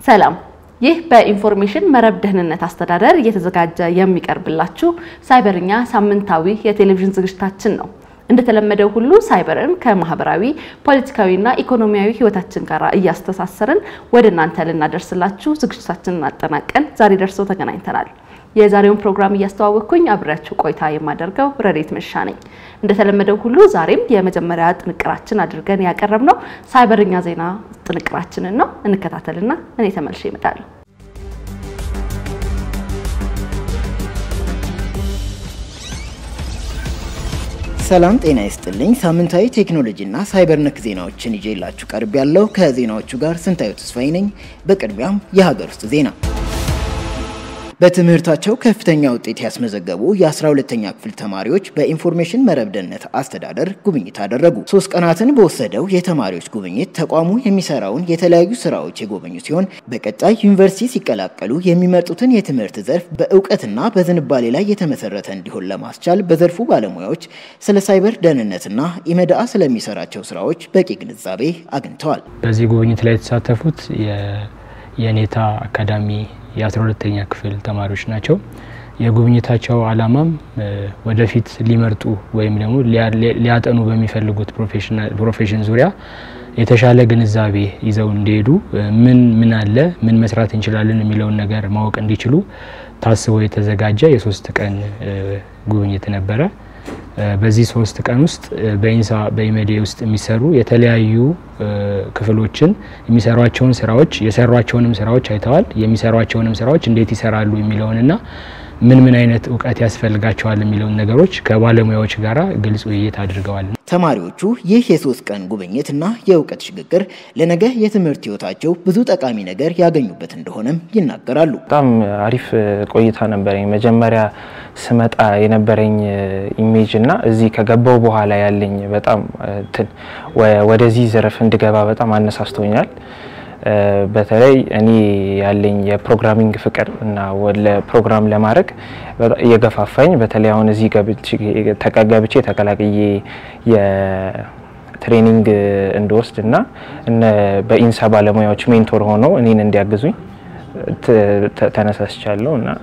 ሰላም። ይህ በኢንፎርሜሽን መረብ ደህንነት አስተዳደር እየተዘጋጀ የሚቀርብላችሁ ሳይበርኛ ሳምንታዊ የቴሌቪዥን ዝግጅታችን ነው። እንደተለመደው ሁሉ ሳይበርን ከማህበራዊ ፖለቲካዊና ኢኮኖሚያዊ ሕይወታችን ጋር እያስተሳሰርን ወደ እናንተ ልናደርስላችሁ ዝግጅታችንን አጠናቀን ዛሬ ደርሰው ተገናኝተናል። የዛሬውን ፕሮግራም እያስተዋወቅኩኝ አብሬያችሁ ቆይታ የማደርገው ረዴት መሻ ነኝ። እንደተለመደው ሁሉ ዛሬም የመጀመሪያ ጥንቅራችን አድርገን ያቀረብነው ሳይበርኛ ዜና ጥንቅራችንን ነው። እንከታተልና እኔ ተመልሼ እመጣለሁ። ሰላም ጤና ይስጥልኝ። ሳምንታዊ ቴክኖሎጂና ሳይበር ነክ ዜናዎችን ይዤላችሁ ቀርብ ያለው ከዜናዎቹ ጋር ስንታዩ ተስፋዬ ነኝ። በቅድሚያም የሀገር ውስጥ ዜና በትምህርታቸው ከፍተኛ ውጤት ያስመዘገቡ የ12ተኛ ክፍል ተማሪዎች በኢንፎርሜሽን መረብ ደህንነት አስተዳደር ጉብኝት አደረጉ። ሶስት ቀናትን በወሰደው የተማሪዎች ጉብኝት ተቋሙ የሚሰራውን የተለያዩ ስራዎች የጎበኙ ሲሆን በቀጣይ ዩኒቨርሲቲ ሲቀላቀሉ የሚመርጡትን የትምህርት ዘርፍ በእውቀትና በዝንባሌ ላይ የተመሰረተ እንዲሆን ለማስቻል በዘርፉ ባለሙያዎች ስለ ሳይበር ደህንነትና ኢመድአ ስለሚሰራቸው ስራዎች በቂ ግንዛቤ አግኝተዋል። በዚህ ጉብኝት ላይ የተሳተፉት የኔታ አካዳሚ የ12ተኛ ክፍል ተማሪዎች ናቸው። የጉብኝታቸው ዓላማም ወደፊት ሊመርጡ ወይም ደግሞ ሊያጠኑ በሚፈልጉት ፕሮፌሽን ዙሪያ የተሻለ ግንዛቤ ይዘው እንዲሄዱ ምን ምን አለ ምን መስራት እንችላለን የሚለውን ነገር ማወቅ እንዲችሉ ታስቦ የተዘጋጀ የሶስት ቀን ጉብኝት ነበረ። በዚህ ሶስት ቀን ውስጥ በኢንሳ በኢሜዴ ውስጥ የሚሰሩ የተለያዩ ክፍሎችን የሚሰሯቸውን ስራዎች የሰሯቸውንም ስራዎች አይተዋል። የሚሰሯቸውንም ስራዎች እንዴት ይሰራሉ የሚለውንና ምን ምን አይነት እውቀት ያስፈልጋቸዋል የሚለውን ነገሮች ከባለሙያዎች ጋራ ግልጽ ውይይት አድርገዋል። ተማሪዎቹ ይህ የሶስት ቀን ጉብኝትና የእውቀት ሽግግር ለነገ የትምህርት ህይወታቸው ብዙ ጠቃሚ ነገር ያገኙበት እንደሆነም ይናገራሉ። በጣም አሪፍ ቆይታ ነበረኝ። መጀመሪያ ስመጣ የነበረኝ ኢሜጅ እና እዚህ ከገባው በኋላ ያለኝ በጣም ወደዚህ ዘርፍ እንድገባ በጣም አነሳስቶኛል። በተለይ እኔ ያለኝ የፕሮግራሚንግ ፍቅር እና ፕሮግራም ለማድረግ እየገፋፋኝ በተለይ አሁን እዚህ ገብቼ ተቀላቅዬ የትሬኒንግ እንድወስድ እና በኢንሳ ባለሙያዎች ሜንቶር ሆነው እኔን እንዲያግዙኝ ተነሳስቻለሁ እና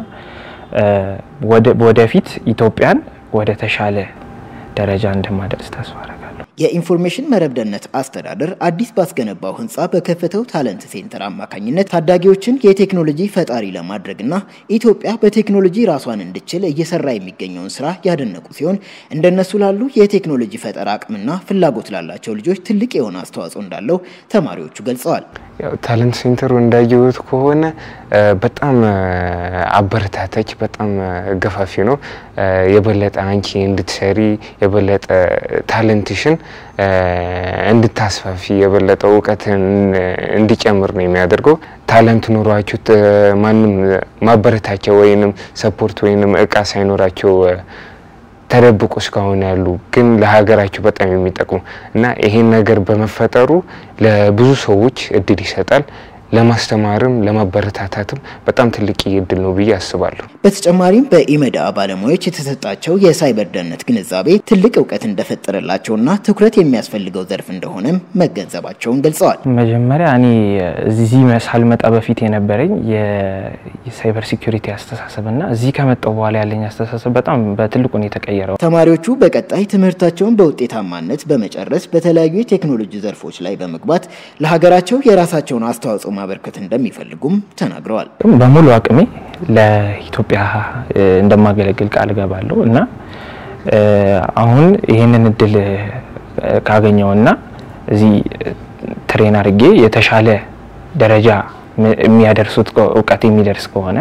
ወደፊት ኢትዮጵያን ወደ ተሻለ ደረጃ እንደማደርስ ተስፋ አደርጋለሁ። የኢንፎርሜሽን መረብ ደህንነት አስተዳደር አዲስ ባስገነባው ህንፃ በከፈተው ታለንት ሴንተር አማካኝነት ታዳጊዎችን የቴክኖሎጂ ፈጣሪ ለማድረግና ኢትዮጵያ በቴክኖሎጂ ራሷን እንድችል እየሰራ የሚገኘውን ስራ ያደነቁ ሲሆን እንደነሱ ላሉ የቴክኖሎጂ ፈጠራ አቅምና ፍላጎት ላላቸው ልጆች ትልቅ የሆነ አስተዋጽኦ እንዳለው ተማሪዎቹ ገልጸዋል። ታለንት ሴንተሩ እንዳየሁት ከሆነ በጣም አበረታታች፣ በጣም ገፋፊ ነው። የበለጠ አንቺ እንድትሰሪ የበለጠ ታለንትሽን እንድታስፋፊ የበለጠ እውቀትን እንዲጨምር ነው የሚያደርገው። ታለንት ኑሯችሁ ማንም ማበረታቻ ወይንም ሰፖርት ወይንም እቃ ሳይኖራቸው ተደብቆ እስካሁን ያሉ ግን ለሀገራቸው በጣም የሚጠቅሙ እና ይሄን ነገር በመፈጠሩ ለብዙ ሰዎች እድል ይሰጣል። ለማስተማርም ለማበረታታትም በጣም ትልቅ እድል ነው ብዬ አስባለሁ። በተጨማሪም በኢመድአ ባለሙያዎች የተሰጣቸው የሳይበር ደህንነት ግንዛቤ ትልቅ እውቀት እንደፈጠረላቸውና ትኩረት የሚያስፈልገው ዘርፍ እንደሆነም መገንዘባቸውን ገልጸዋል። መጀመሪያ እኔ እዚህ ሳልመጣ በፊት የነበረኝ የሳይበር ሲኩሪቲ አስተሳሰብና እዚህ ከመጣው በኋላ ያለኝ አስተሳሰብ በጣም በትልቁ ነው የተቀየረው። ተማሪዎቹ በቀጣይ ትምህርታቸውን በውጤታማነት በመጨረስ በተለያዩ የቴክኖሎጂ ዘርፎች ላይ በመግባት ለሀገራቸው የራሳቸውን አስተዋጽኦ ማበርከት እንደሚፈልጉም ተናግረዋል። በሙሉ አቅሜ ለኢትዮጵያ እንደማገለግል ቃል እገባለሁ እና አሁን ይህንን እድል ካገኘውና እዚህ ትሬን አድርጌ የተሻለ ደረጃ የሚያደርሱት እውቀት የሚደርስ ከሆነ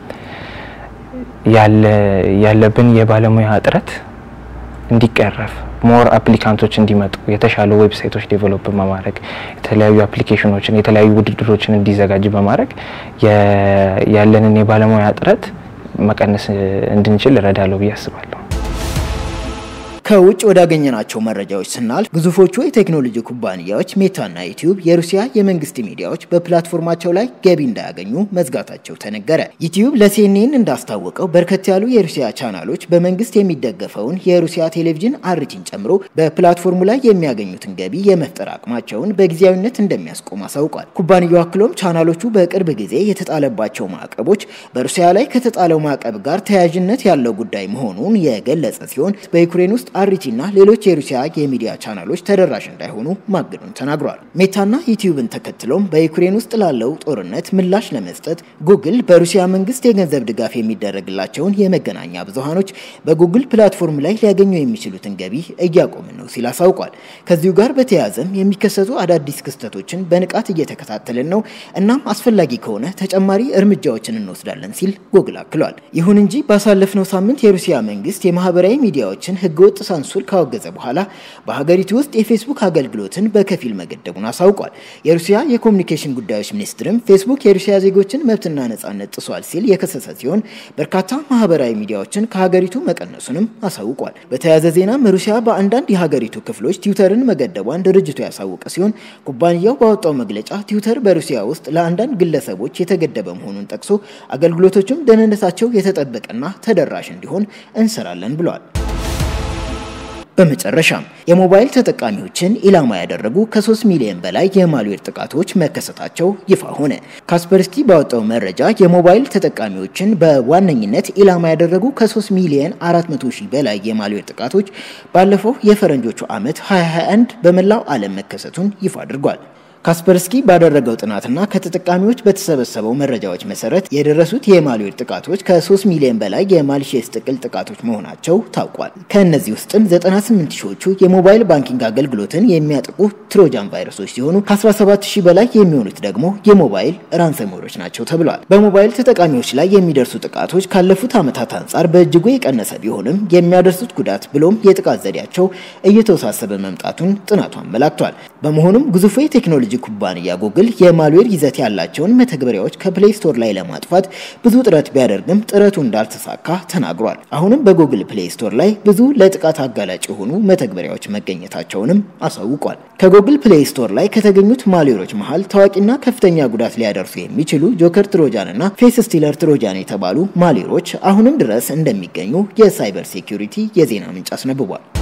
ያለብን የባለሙያ እጥረት እንዲቀረፍ ሞር አፕሊካንቶች እንዲመጡ የተሻሉ ዌብሳይቶች ዴቨሎፕ በማድረግ የተለያዩ አፕሊኬሽኖችን የተለያዩ ውድድሮችን እንዲዘጋጅ በማድረግ ያለንን የባለሙያ እጥረት መቀነስ እንድንችል እረዳለሁ ብዬ አስባለሁ። ከውጭ ወዳገኘናቸው መረጃዎች ስናልፍ ግዙፎቹ የቴክኖሎጂ ኩባንያዎች ሜታና ዩቲዩብ የሩሲያ የመንግስት ሚዲያዎች በፕላትፎርማቸው ላይ ገቢ እንዳያገኙ መዝጋታቸው ተነገረ። ዩቲዩብ ለሲኤንኤን እንዳስታወቀው በርከት ያሉ የሩሲያ ቻናሎች በመንግስት የሚደገፈውን የሩሲያ ቴሌቪዥን አርቲን ጨምሮ በፕላትፎርሙ ላይ የሚያገኙትን ገቢ የመፍጠር አቅማቸውን በጊዜያዊነት እንደሚያስቆም አሳውቋል። ኩባንያው አክሎም ቻናሎቹ በቅርብ ጊዜ የተጣለባቸው ማዕቀቦች በሩሲያ ላይ ከተጣለው ማዕቀብ ጋር ተያያዥነት ያለው ጉዳይ መሆኑን የገለጸ ሲሆን በዩክሬን ውስጥ አሪቲና ሌሎች የሩሲያ የሚዲያ ቻናሎች ተደራሽ እንዳይሆኑ ማገዱን ተናግሯል። ሜታና ዩቲዩብን ተከትሎም በዩክሬን ውስጥ ላለው ጦርነት ምላሽ ለመስጠት ጉግል በሩሲያ መንግስት የገንዘብ ድጋፍ የሚደረግላቸውን የመገናኛ ብዙሃኖች በጉግል ፕላትፎርም ላይ ሊያገኙ የሚችሉትን ገቢ እያቆምን ነው ሲል አሳውቋል። ከዚሁ ጋር በተያያዘም የሚከሰቱ አዳዲስ ክስተቶችን በንቃት እየተከታተልን ነው፣ እናም አስፈላጊ ከሆነ ተጨማሪ እርምጃዎችን እንወስዳለን ሲል ጉግል አክሏል። ይሁን እንጂ ባሳለፍነው ሳምንት የሩሲያ መንግስት የማህበራዊ ሚዲያዎችን ህገወጥ ሳንሱር ካወገዘ በኋላ በሀገሪቱ ውስጥ የፌስቡክ አገልግሎትን በከፊል መገደቡን አሳውቋል። የሩሲያ የኮሚኒኬሽን ጉዳዮች ሚኒስትርም ፌስቡክ የሩሲያ ዜጎችን መብትና ነጻነት ጥሷል ሲል የከሰሰ ሲሆን በርካታ ማህበራዊ ሚዲያዎችን ከሀገሪቱ መቀነሱንም አሳውቋል። በተያያዘ ዜናም ሩሲያ በአንዳንድ የሀገሪቱ ክፍሎች ትዊተርን መገደቧን ድርጅቱ ያሳወቀ ሲሆን ኩባንያው ባወጣው መግለጫ ትዊተር በሩሲያ ውስጥ ለአንዳንድ ግለሰቦች የተገደበ መሆኑን ጠቅሶ አገልግሎቶችም ደህንነታቸው የተጠበቀና ተደራሽ እንዲሆን እንሰራለን ብሏል። በመጨረሻም የሞባይል ተጠቃሚዎችን ኢላማ ያደረጉ ከ3 ሚሊዮን በላይ የማልዌር ጥቃቶች መከሰታቸው ይፋ ሆነ። ካስፐርስኪ ባወጣው መረጃ የሞባይል ተጠቃሚዎችን በዋነኝነት ኢላማ ያደረጉ ከ3 ሚሊዮን 400 ሺህ በላይ የማልዌር ጥቃቶች ባለፈው የፈረንጆቹ ዓመት 2021 በመላው ዓለም መከሰቱን ይፋ አድርጓል። ካስፐርስኪ ባደረገው ጥናትና ከተጠቃሚዎች በተሰበሰበው መረጃዎች መሰረት የደረሱት የማልዌር ጥቃቶች ከ3 ሚሊዮን በላይ የማልሼስ ጥቅል ጥቃቶች መሆናቸው ታውቋል። ከእነዚህ ውስጥም 98 ሺዎቹ የሞባይል ባንኪንግ አገልግሎትን የሚያጠቁ ትሮጃን ቫይረሶች ሲሆኑ ከ17 ሺህ በላይ የሚሆኑት ደግሞ የሞባይል ራንሰሞሮች ናቸው ተብሏል። በሞባይል ተጠቃሚዎች ላይ የሚደርሱ ጥቃቶች ካለፉት ዓመታት አንጻር በእጅጉ የቀነሰ ቢሆንም የሚያደርሱት ጉዳት ብሎም የጥቃት ዘዴያቸው እየተወሳሰበ መምጣቱን ጥናቱ አመላክቷል። በመሆኑም ግዙፉ የቴክኖሎጂ ኩባንያ ጉግል የማልዌር ይዘት ያላቸውን መተግበሪያዎች ከፕሌይ ስቶር ላይ ለማጥፋት ብዙ ጥረት ቢያደርግም ጥረቱ እንዳልተሳካ ተናግሯል። አሁንም በጉግል ፕሌይ ስቶር ላይ ብዙ ለጥቃት አጋላጭ የሆኑ መተግበሪያዎች መገኘታቸውንም አሳውቋል። ከጉግል ፕሌይ ስቶር ላይ ከተገኙት ማልዌሮች መሃል ታዋቂና ከፍተኛ ጉዳት ሊያደርሱ የሚችሉ ጆከር ትሮጃን እና ፌስ ስቲለር ትሮጃን የተባሉ ማልዌሮች አሁንም ድረስ እንደሚገኙ የሳይበር ሴኩሪቲ የዜና ምንጭ አስነብቧል።